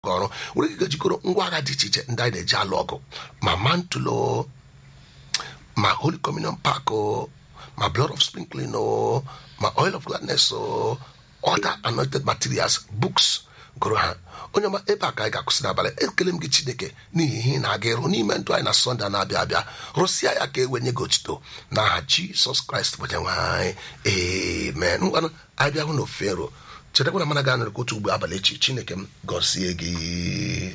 ọrụ nwere ike jikọrọ ngwa agha dị iche iche ndị anyị na-eji alụ ọgụ ma mantulo ma holy communion park o ma blood of sprinkling o ma oil of gladness o other anointed materials books gụrụ ha onye ọma ebe a ka anyị ga-akwụsị n'abalị ekele m gị chineke n'ihi ihe ị na-aga ịrụ n'ime ndụ anyị na sọnde na-abịa abịa rụsịa ya ka e wenye gị otito n'aha jisọs kraịst bụ onyenwe anyị amen ngwanụ anyị bịa hụ na ofero chetakwa na mana ga anụrụ otu ugbo abalị echi chineke m gọzie gị